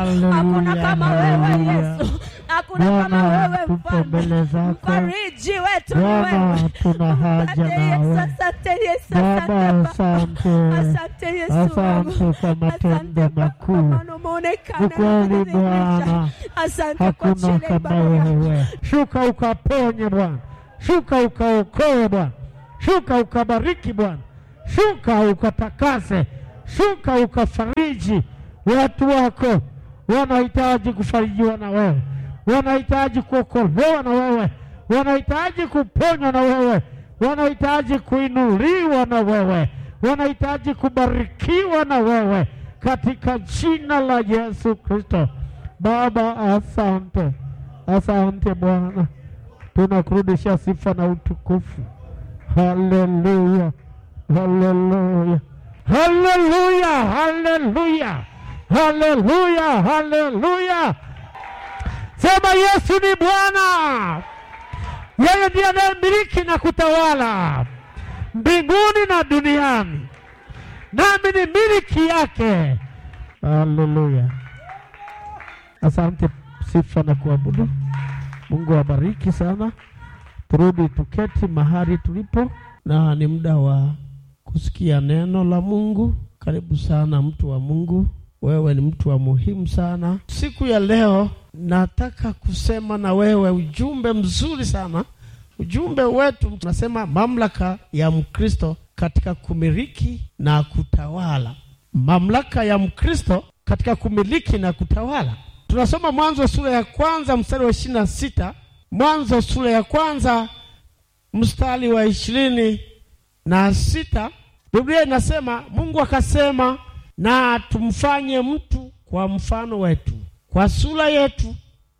Hakuna Haleluya, kama wewe haleluya. Yesu, hakuna kama Bwana, wewe tupo mfalme. mbele zako. Mfariji wetu ni Bwana, wewe. tuna haja Asante Yesu, nawe. asante Yesu, Baba, asante asante. Baba. Asante Yesu wangu. Asante kwa matendo Asante kwa makuu. maana umeonekana Ni kweli na kudhihirisha. Bwana, Asante kwa hakuna ajili ya kama ibada yako. wewe. Shuka ukaponye Bwana, shuka ukaokoe Bwana, shuka ukabariki Bwana, shuka ukatakase, shuka ukafariji watu wako. Wanahitaji kufarijiwa na wewe, wanahitaji kuokolewa na wewe, wanahitaji kuponywa na wewe, wanahitaji kuinuliwa na wewe, wanahitaji kubarikiwa na wewe, katika jina la Yesu Kristo. Baba, asante, asante Bwana, tunakurudisha sifa na utukufu. Haleluya, haleluya, haleluya, haleluya, haleluya, haleluya. Sema Yesu ni Bwana, yeye ndiye anayemiliki na kutawala mbinguni na duniani, nami ni miliki yake. Haleluya. Asante, sifa na kuabudu. Mungu awabariki sana. Turudi tuketi mahali tulipo, na ni muda wa kusikia neno la Mungu. Karibu sana mtu wa Mungu, wewe ni mtu wa muhimu sana. Siku ya leo nataka kusema na wewe ujumbe mzuri sana. Ujumbe wetu tunasema mamlaka ya Mkristo katika kumiliki na kutawala. Mamlaka ya Mkristo katika kumiliki na kutawala. Tunasoma Mwanzo sura ya kwanza mstari wa ishirini na sita Mwanzo sura ya kwanza mstari wa ishirini na sita Biblia inasema Mungu akasema, na tumfanye mtu kwa mfano wetu, kwa sura yetu,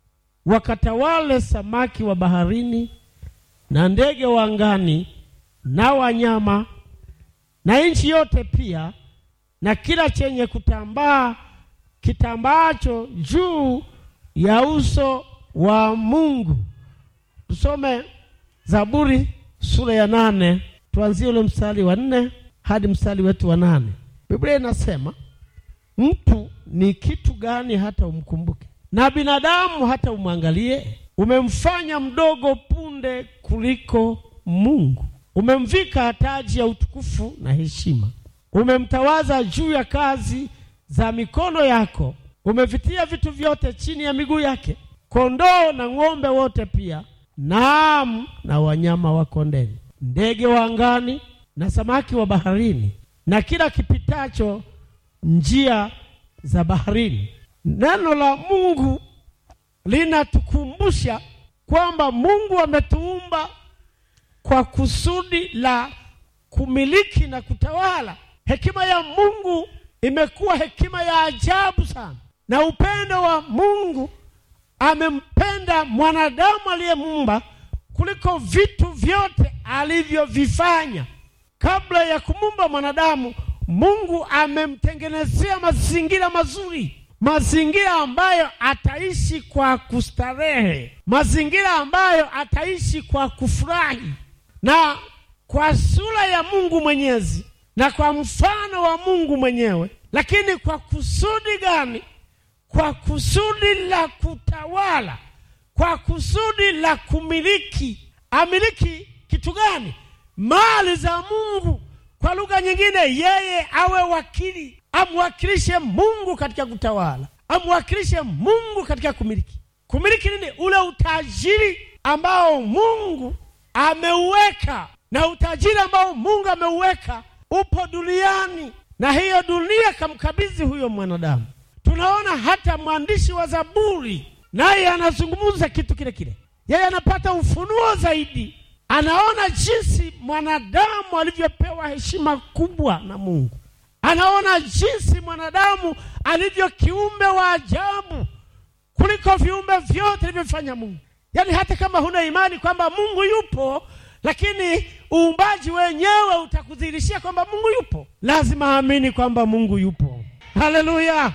wakatawale samaki wa baharini na ndege wa angani na wanyama na nchi yote pia na kila chenye kutambaa kitambaacho juu ya uso wa Mungu. Tusome Zaburi sura ya nane tuanzie ule mstari wa nne hadi mstari wetu wa nane. Biblia inasema mtu ni kitu gani hata umkumbuke, na binadamu hata umwangalie? Umemfanya mdogo punde kuliko Mungu, umemvika taji ya utukufu na heshima, umemtawaza juu ya kazi za mikono yako, umevitia vitu vyote chini ya miguu yake, kondoo na ng'ombe wote pia, naam, na wanyama wa kondeni, ndege wa angani na samaki wa baharini, na kila kipitacho njia za baharini. Neno la Mungu linatukumbusha kwamba Mungu ametuumba kwa kusudi la kumiliki na kutawala. Hekima ya Mungu imekuwa hekima ya ajabu sana, na upendo wa Mungu amempenda mwanadamu aliyemuumba kuliko vitu vyote alivyovifanya. Kabla ya kumuumba mwanadamu, Mungu amemtengenezea mazingira mazuri, mazingira ambayo ataishi kwa kustarehe, mazingira ambayo ataishi kwa kufurahi, na kwa sura ya Mungu Mwenyezi na kwa mfano wa Mungu mwenyewe. Lakini kwa kusudi gani? Kwa kusudi la kutawala, kwa kusudi la kumiliki. Amiliki kitu gani? Mali za Mungu. Kwa lugha nyingine, yeye awe wakili, amwakilishe Mungu katika kutawala, amwakilishe Mungu katika kumiliki. Kumiliki nini? Ule utajiri ambao Mungu ameuweka, na utajiri ambao Mungu ameuweka upo duniani, na hiyo dunia kamkabidhi huyo mwanadamu. Tunaona hata mwandishi wa Zaburi naye anazungumza kitu kile kile, yeye anapata ufunuo zaidi, anaona jinsi mwanadamu alivyopewa heshima kubwa na Mungu, anaona jinsi mwanadamu alivyo kiumbe wa ajabu kuliko viumbe vyote alivyofanya Mungu. Yaani hata kama huna imani kwamba Mungu yupo, lakini uumbaji wenyewe utakudhihirishia kwamba Mungu yupo. Lazima amini kwamba Mungu yupo. Haleluya!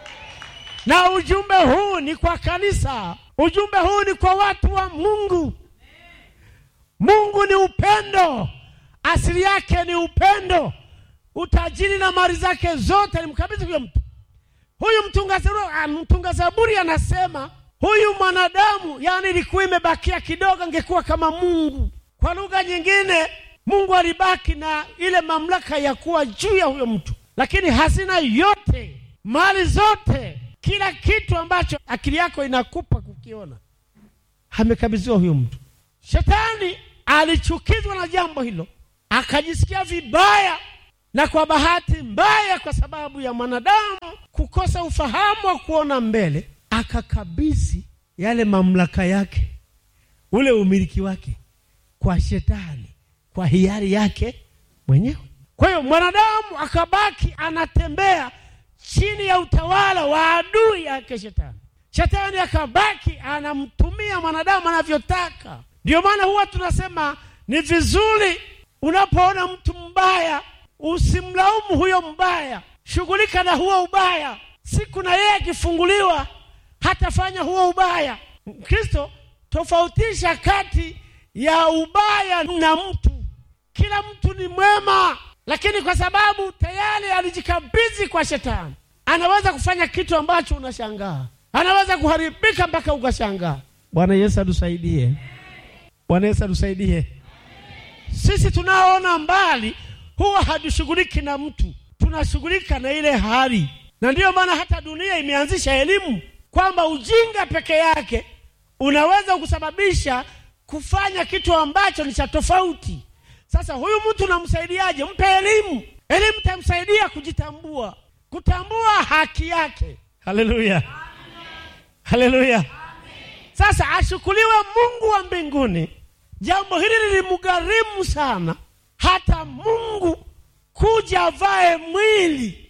Na ujumbe huu ni kwa kanisa, ujumbe huu ni kwa watu wa Mungu. Mungu ni upendo, asili yake ni upendo. Utajiri na mali zake zote alimkabidhi huyo mtu. huyu mtunga zaburi, ah, mtunga zaburi anasema huyu mwanadamu, yani ilikuwa imebakia kidogo, angekuwa kama Mungu. Kwa lugha nyingine, Mungu alibaki na ile mamlaka ya kuwa juu ya huyo mtu, lakini hazina yote, mali zote, kila kitu ambacho akili yako inakupa kukiona, amekabidhiwa huyo mtu. Shetani alichukizwa na jambo hilo, akajisikia vibaya, na kwa bahati mbaya, kwa sababu ya mwanadamu kukosa ufahamu wa kuona mbele, akakabidhi yale mamlaka yake, ule umiliki wake kwa shetani, kwa hiari yake mwenyewe. Kwa hiyo mwanadamu akabaki anatembea chini ya utawala wa adui yake shetani. Shetani akabaki anamtumia mwanadamu anavyotaka. Ndio maana huwa tunasema ni vizuri unapoona mtu mbaya usimlaumu huyo mbaya, shughulika na huo ubaya. Siku na yeye akifunguliwa hatafanya huo ubaya. Kristo tofautisha kati ya ubaya na mtu. Kila mtu ni mwema, lakini kwa sababu tayari alijikabidhi kwa shetani, anaweza kufanya kitu ambacho unashangaa, anaweza kuharibika mpaka ukashangaa. Bwana Yesu atusaidie. Bwana Yesu atusaidie. Sisi tunaoona mbali huwa hatushughuliki na mtu, tunashughulika na ile hali, na ndiyo maana hata dunia imeanzisha elimu kwamba ujinga peke yake unaweza kusababisha kufanya kitu ambacho ni cha tofauti. Sasa huyu mtu unamsaidiaje? Mpe elimu. Elimu itamsaidia kujitambua, kutambua haki yake. Haleluya, haleluya. Sasa ashukuliwe Mungu wa mbinguni. Jambo hili lilimgharimu sana, hata Mungu kuja avae mwili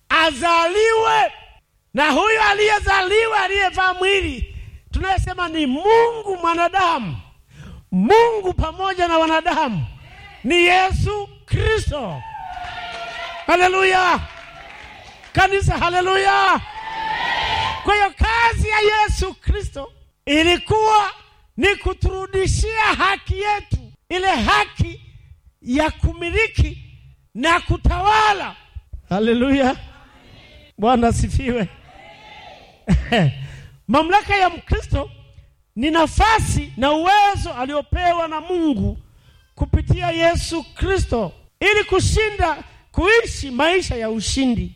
azaliwe, na huyo aliyezaliwa aliyevaa mwili tunayesema ni Mungu mwanadamu, Mungu pamoja na wanadamu ni Yesu Kristo. Haleluya kanisa, haleluya. Kwa hiyo kazi ya Yesu Kristo ilikuwa ni kuturudishia haki yetu, ile haki ya kumiliki na kutawala. Haleluya, Bwana asifiwe. Mamlaka ya Mkristo ni nafasi na uwezo aliopewa na Mungu kupitia Yesu Kristo ili kushinda, kuishi maisha ya ushindi,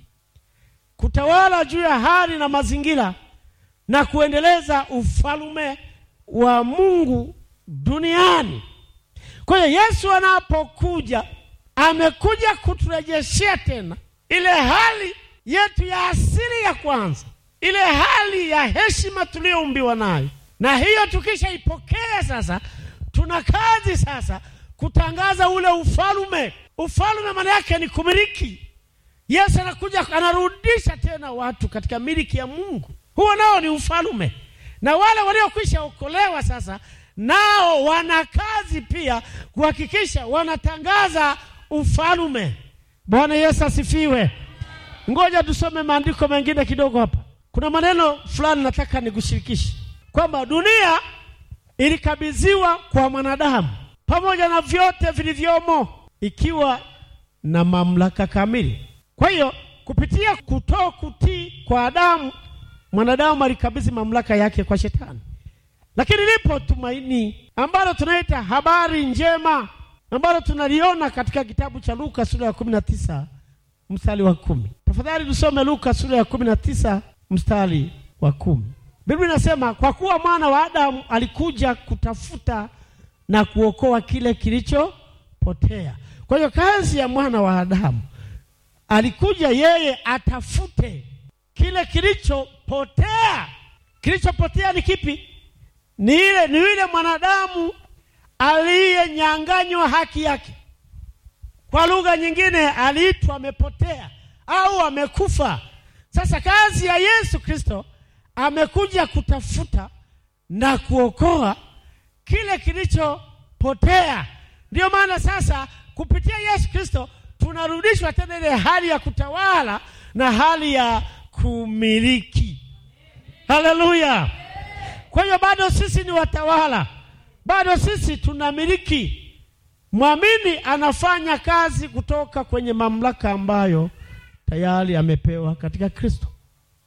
kutawala juu ya hali na mazingira na kuendeleza ufalme wa Mungu duniani. Kwa hiyo Yesu anapokuja amekuja kuturejeshea tena ile hali yetu ya asili ya kwanza, ile hali ya heshima tuliyoumbiwa nayo, na hiyo tukishaipokea sasa, tuna kazi sasa kutangaza ule ufalme. Ufalme maana yake ni kumiliki. Yesu anakuja anarudisha tena watu katika miliki ya Mungu, huo nao ni ufalme, na wale waliokwisha okolewa sasa nao wana kazi pia kuhakikisha wanatangaza ufalme. Bwana Yesu asifiwe. Ngoja tusome maandiko mengine kidogo hapa. Kuna maneno fulani nataka nikushirikishe kwamba dunia ilikabidhiwa kwa mwanadamu pamoja na vyote vilivyomo, ikiwa na mamlaka kamili. Kwa hiyo kupitia kutoa kutii kwa Adamu, mwanadamu alikabidhi mamlaka yake kwa Shetani. Lakini lipo tumaini ambalo tunaita habari njema ambalo tunaliona katika kitabu cha Luka sura ya kumi na tisa mstari wa kumi. Tafadhali tusome Luka sura ya kumi na tisa mstari wa kumi. Biblia inasema kwa kuwa mwana wa Adamu alikuja kutafuta na kuokoa kile kilichopotea. Kwa hiyo kazi ya mwana wa Adamu alikuja yeye atafute kile kilichopotea. Kilichopotea ni kipi? Ni ile ni yule mwanadamu aliyenyang'anywa haki yake. Kwa lugha nyingine, aliitwa amepotea au amekufa. Sasa kazi ya Yesu Kristo amekuja kutafuta na kuokoa kile kilichopotea. Ndiyo maana sasa kupitia Yesu Kristo tunarudishwa tena ile hali ya kutawala na hali ya kumiliki. Haleluya! Kwa hiyo bado sisi ni watawala, bado sisi tunamiliki. Mwamini anafanya kazi kutoka kwenye mamlaka ambayo tayari amepewa katika Kristo.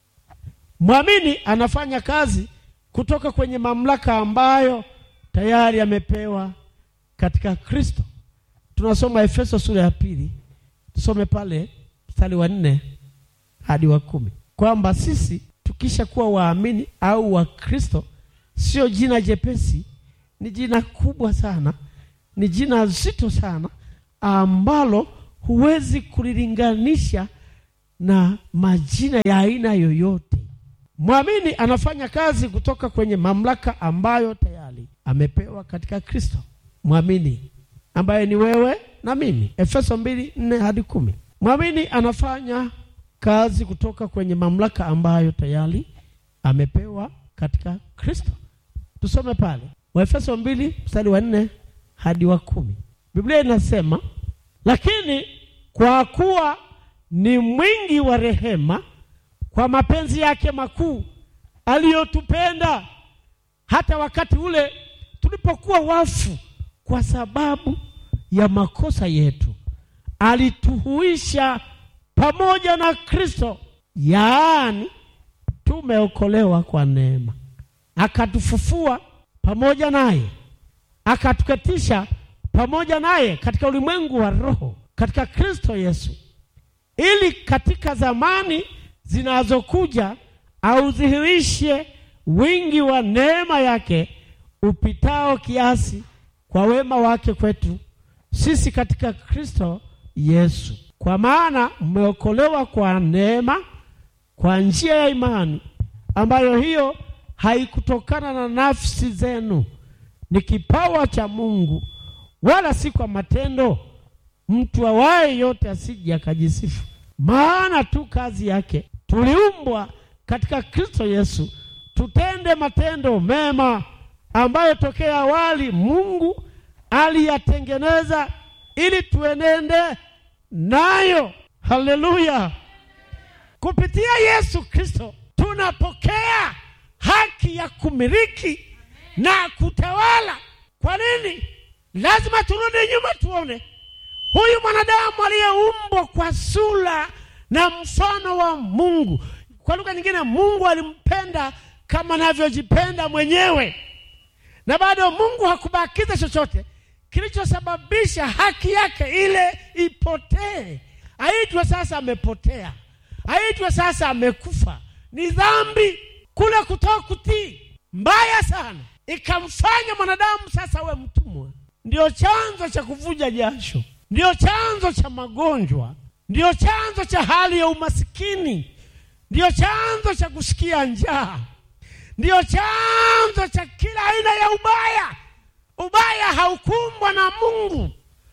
Mwamini anafanya kazi kutoka kwenye mamlaka ambayo tayari amepewa katika Kristo. Tunasoma Efeso sura ya pili, tusome pale mstari wa nne hadi wa kumi kwamba sisi tukisha kuwa waamini au wa Kristo, sio jina jepesi, ni jina kubwa sana, ni jina zito sana ambalo huwezi kulilinganisha na majina ya aina yoyote. Mwamini anafanya kazi kutoka kwenye mamlaka ambayo tayari amepewa katika Kristo. Mwamini ambaye ni wewe na mimi, Efeso mbili nne hadi kumi. Mwamini anafanya kazi kutoka kwenye mamlaka ambayo tayari amepewa katika Kristo. Tusome pale Waefeso mbili mstari wa nne hadi wa kumi. Biblia inasema, lakini kwa kuwa ni mwingi wa rehema, kwa mapenzi yake makuu aliyotupenda, hata wakati ule tulipokuwa wafu kwa sababu ya makosa yetu, alituhuisha pamoja na Kristo, yaani tumeokolewa kwa neema, akatufufua pamoja naye, akatuketisha pamoja naye katika ulimwengu wa roho, katika Kristo Yesu, ili katika zamani zinazokuja audhihirishe wingi wa neema yake upitao kiasi kwa wema wake kwetu sisi katika Kristo Yesu. Kwa maana mmeokolewa kwa neema, kwa njia ya imani, ambayo hiyo haikutokana na nafsi zenu, ni kipawa cha Mungu, wala si kwa matendo, mtu awaye yote asije akajisifu. Maana tu kazi yake tuliumbwa katika Kristo Yesu tutende matendo mema ambayo tokea awali Mungu aliyatengeneza ili tuenende nayo. Haleluya! Kupitia Yesu Kristo tunapokea haki ya kumiliki na kutawala. Kwa nini? Lazima turudi nyuma tuone huyu mwanadamu aliyeumbwa kwa sura na mfano wa Mungu. Kwa lugha nyingine, Mungu alimpenda kama anavyojipenda mwenyewe, na bado Mungu hakubakiza chochote kilichosababisha haki yake ile ipotee. Aitwe sasa amepotea, aitwe sasa amekufa. Ni dhambi kule kutoa kutii mbaya sana, ikamfanya mwanadamu sasa awe mtumwa. Ndio chanzo cha kuvuja jasho, ndio chanzo cha magonjwa, ndio chanzo cha hali ya umasikini, ndio chanzo cha kusikia njaa, ndio chanzo cha kila aina ya ubaya. Ubaya haukumbwa na Mungu,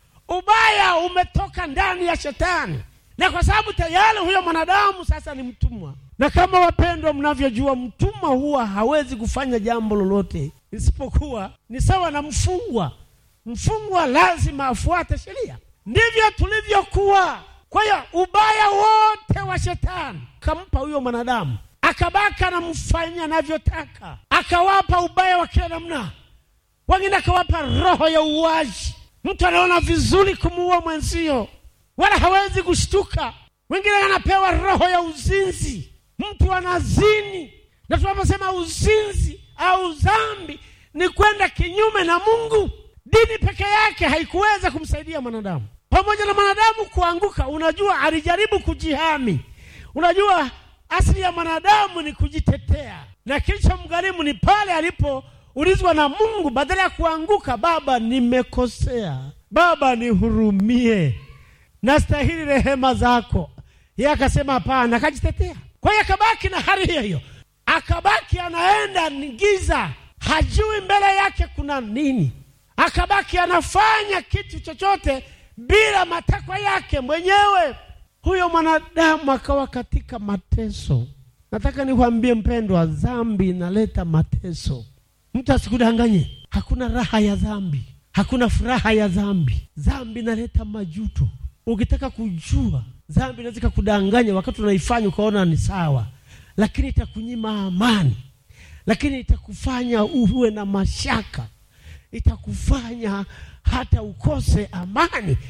ubaya umetoka ndani ya Shetani, na kwa sababu tayari huyo mwanadamu sasa ni mtumwa. Na kama wapendwa, mnavyojua, mtumwa huwa hawezi kufanya jambo lolote isipokuwa ni sawa na mfungwa. Mfungwa lazima afuate sheria, ndivyo tulivyokuwa. Kwa hiyo ubaya wote wa Shetani kampa huyo mwanadamu, akabaka anamfanya anavyotaka, akawapa ubaya wa kila namna wengine akawapa roho ya uwaji. Mtu anaona vizuri kumuua mwenzio, wala hawezi kushtuka. Wengine anapewa roho ya uzinzi, mtu anazini. Na tunaposema uzinzi au dhambi, ni kwenda kinyume na Mungu. Dini peke yake haikuweza kumsaidia mwanadamu. Pamoja na mwanadamu kuanguka, unajua alijaribu kujihami. Unajua asili ya mwanadamu ni kujitetea, na kilichomgharimu ni pale alipo ulizwa na Mungu, badala ya kuanguka, Baba, nimekosea, Baba nihurumie, nastahili rehema zako. Yeye akasema hapana, akajitetea. Kwa hiyo akabaki na hali hiyo hiyo, akabaki anaenda ni giza, hajui mbele yake kuna nini, akabaki anafanya kitu chochote bila matakwa yake mwenyewe. Huyo mwanadamu akawa katika mateso. Nataka nikwambie mpendwa, dhambi inaleta mateso. Mtu asikudanganye, hakuna raha ya dhambi, hakuna furaha ya dhambi. Dhambi inaleta majuto. Ukitaka kujua dhambi inaweza kudanganya wakati unaifanya ukaona ni sawa, lakini itakunyima amani, lakini itakufanya uwe na mashaka, itakufanya hata ukose amani,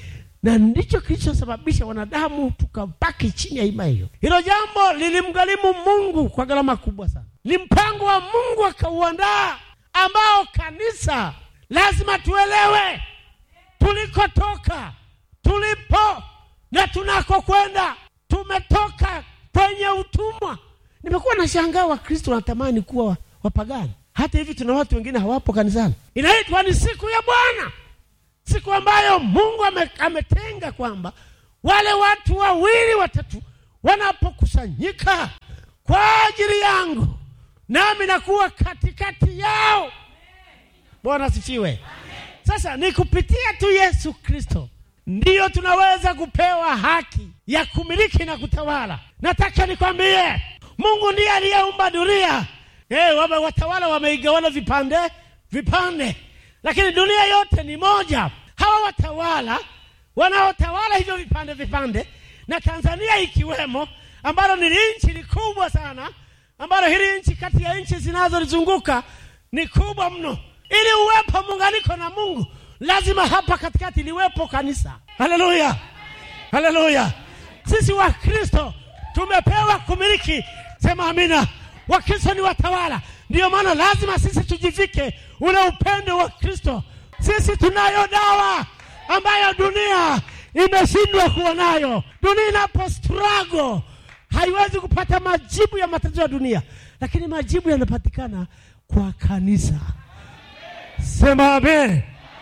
na ndicho kilichosababisha wanadamu tukabaki chini ya hima hiyo. Hilo jambo lilimgharimu Mungu kwa gharama kubwa sana. Ni mpango wa Mungu akauandaa, ambao kanisa lazima tuelewe tulikotoka, tulipo na tunakokwenda. Tumetoka kwenye utumwa. Nimekuwa nashangaa Wakristo wanatamani kuwa wapagani. Hata hivi tuna watu wengine hawapo kanisani. Inaitwa ni siku ya Bwana, siku ambayo Mungu ame, ametenga kwamba wale watu wawili watatu wanapokusanyika kwa ajili yangu, nami nakuwa katikati yao. Bwana asifiwe. Sasa ni kupitia tu Yesu Kristo ndiyo tunaweza kupewa haki ya kumiliki na kutawala. Nataka nikwambie, Mungu ndiye aliyeumba dunia. Eh, wame watawala wameigawana vipande vipande, lakini dunia yote ni moja. Hawa watawala wanaotawala hivyo vipande vipande, na Tanzania ikiwemo, ambalo ni nchi likubwa sana, ambalo hili nchi kati ya nchi zinazolizunguka ni kubwa mno. Ili uwepo muunganiko na Mungu, lazima hapa katikati liwepo kanisa. Haleluya, haleluya! Sisi Wakristo tumepewa kumiliki. Sema amina. Wakristo ni watawala, ndiyo maana lazima sisi tujivike ule upendo wa Kristo. Sisi tunayo dawa ambayo dunia imeshindwa kuwa nayo. Dunia inapo struggle haiwezi kupata majibu ya matatizo ya dunia, lakini majibu yanapatikana kwa kanisa. Sema amen.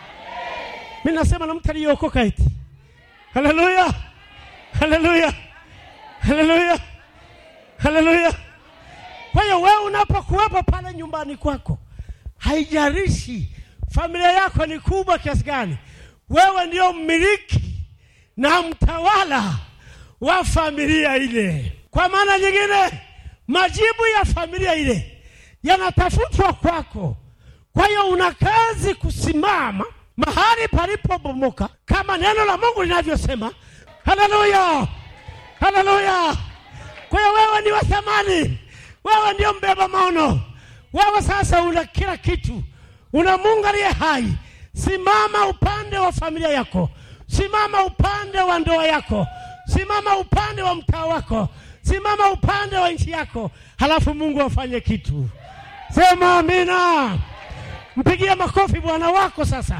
Mi nasema na mtu aliyeokoka eti. Haleluya, haleluya, haleluya, haleluya. Kwa hiyo wewe unapokuwepo pale nyumbani kwako, haijalishi familia yako ni kubwa kiasi gani, wewe ndio mmiliki na mtawala wa familia ile. Kwa maana nyingine, majibu ya familia ile yanatafutwa kwako. Kwa hiyo una kazi kusimama mahali palipobomoka kama neno la Mungu linavyosema. Haleluya, haleluya! Kwa hiyo wewe ni wa thamani, wewe ndio mbeba maono. Wewe sasa una kila kitu, una Mungu aliye hai. Simama upande wa familia yako, simama upande wa ndoa yako, simama upande wa mtaa wako, simama upande wa nchi yako, halafu Mungu afanye kitu. Sema amina. Mpigie makofi Bwana wako sasa.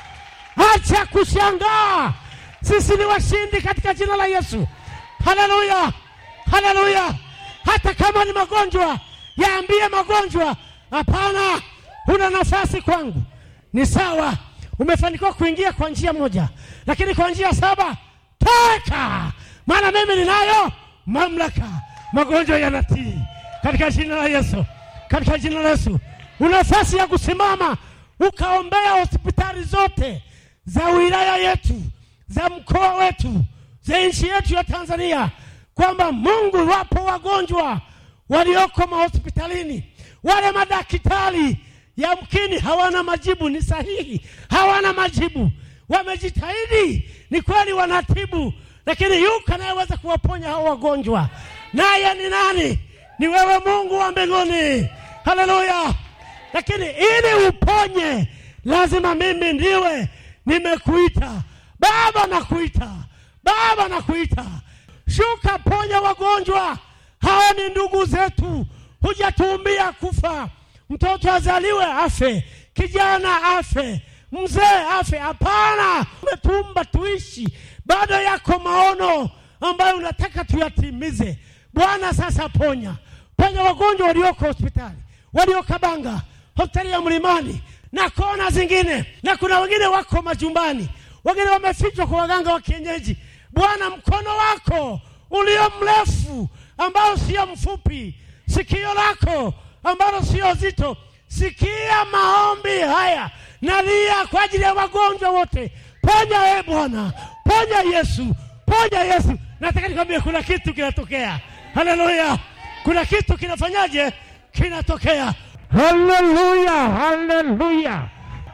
Acha kushangaa, sisi ni washindi katika jina la Yesu. Haleluya, haleluya. Hata kama ni magonjwa, yaambie magonjwa, hapana, huna nafasi kwangu. Ni sawa, umefanikiwa kuingia kwa njia moja, lakini kwa njia saba toka, maana mimi ninayo mamlaka. Magonjwa yanatii katika jina la Yesu, katika jina la Yesu. Una nafasi ya kusimama ukaombea hospitali zote za wilaya yetu, za mkoa wetu, za nchi yetu ya Tanzania, kwamba Mungu, wapo wagonjwa walioko mahospitalini, wale madaktari yamkini hawana majibu, ni sahihi, hawana majibu, wamejitahidi, ni kweli wanatibu, lakini yuko anayeweza kuwaponya hao wagonjwa, naye ni nani? Ni wewe Mungu wa mbinguni. Haleluya! Lakini ili uponye, lazima mimi ndiwe nimekuita. Baba nakuita, Baba nakuita, shuka, ponya wagonjwa. Hawa ni ndugu zetu, hujatuumbia kufa. Mtoto azaliwe afe, kijana afe, mzee afe. Hapana, umetuumba tuishi. Bado yako maono ambayo unataka tuyatimize. Bwana, sasa ponya, ponya wagonjwa walioko hospitali, waliokabanga hospitali ya Mlimani na kona zingine, na kuna wengine wako majumbani, wengine wamefichwa kwa waganga wa kienyeji. Bwana, mkono wako ulio mrefu ambao sio mfupi, sikio lako ambalo sio zito, sikia maombi haya, nalia kwa ajili ya wagonjwa wote. Ponya e Bwana, ponya Yesu, ponya Yesu. Nataka nikwambie kuna kitu kinatokea. Haleluya, kuna kitu kinafanyaje? Kinatokea. Haleluya, haleluya!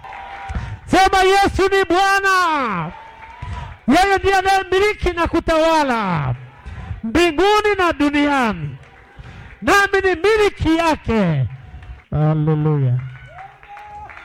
Sema Yesu ni Bwana, yeye ndiye anayemiliki na kutawala mbinguni na duniani, nami ni miliki yake. Haleluya!